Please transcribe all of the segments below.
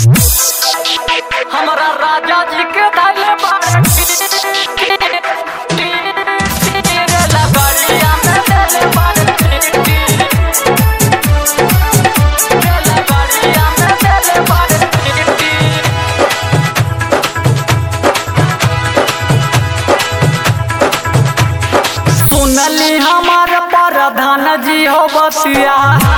हमरा राजा जी के धैले बाड़ी लगड़िया में धैले बाड़ी लगड़िया में धैले बाड़ी सुनली हमार प्रधान जी हो बतिया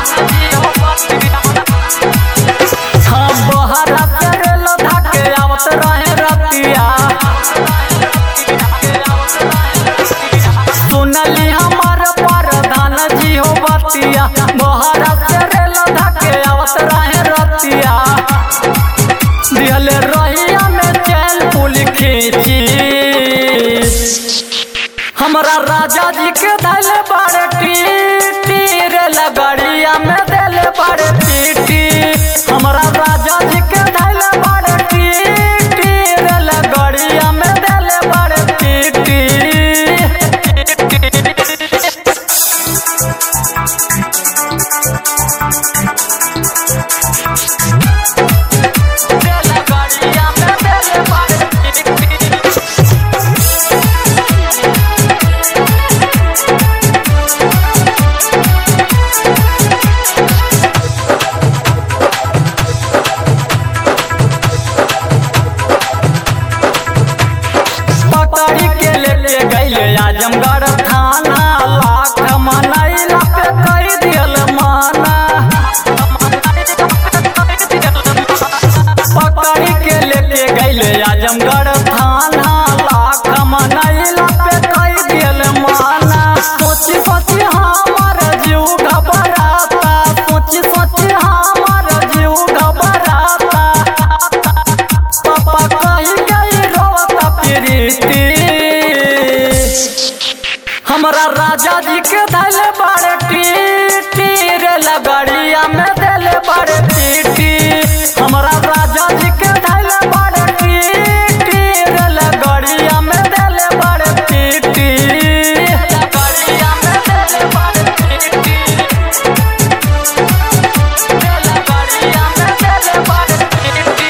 हम बहरा करेल धके आवत रहे रतिया सुनली हमार प्रधान जी हो बतिया बहरा करेल धके आवत रहे रतिया दिहले रहिया में चैन पुल खींची हमरा राजा जी के धैले बाड़े टीटी रे लगड़िया में देले बाड़े टीटी हमरा राजा जी के धैले बाड़े टीटी रे लगड़िया में देले बाड़े टीटी रे लगड़िया में देले बाड़े टीटी पकड़ी के लेके गईले आजमगढ़ थाना लाख मनैला पे कई दियल माना पकड़ी के लेके गईले आजमगढ़ थाना लाख मनैला पे कई दियल माना सोची सोची हमार जीव घबराता सोची सोची हमार जीव घबराता पापा कही गई रोता प्रीति हमरा राजा जी के धैले बाड़े टीटी रे लगड़िया में देले बाड़े टीटी हमरा राजा जी के धैले बाड़े टीटी रे लगड़िया में देले बाड़े टीटी लगड़िया में देले बाड़े टीटी रे लगड़िया में देले बाड़े टीटी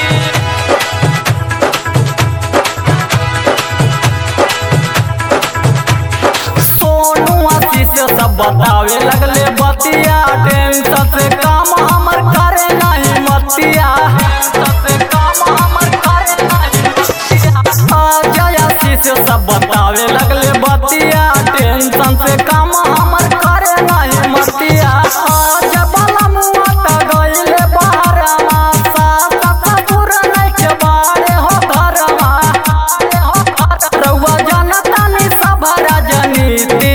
सोनू आशीष सब बतावे लगले बतिया टेंशन से काम हमर करे नहीं मतिया टेंशन से काम हमर करे नहीं मतिया अजय आशीष सब बतावे लगले बतिया टेंशन से काम हमर करे नहीं मतिया आज बाला मुआ त गइले बहरवा सास ससुर नहीं के बाड़े हो घरवा हो घर रउआ जनता नि सब राजनीति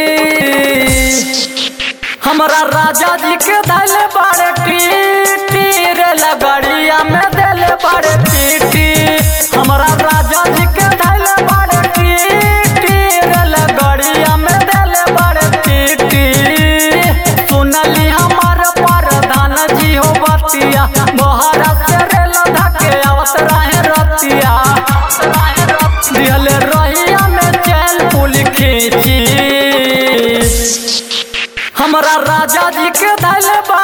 हमरा राजा जी के धैले बाड़े टीटी रे लगड़िया में देले बाड़े टीटी हमरा राजा जी के धैले बाड़े टीटी रे लगड़िया में देले बाड़े टीटी सुनली हमार प्रधान जी हो बतिया बहरा से रेल धके आवत रहे रतिया दिहले रहिया में चैन पुल खींची हमरा राजा जी के धैले बा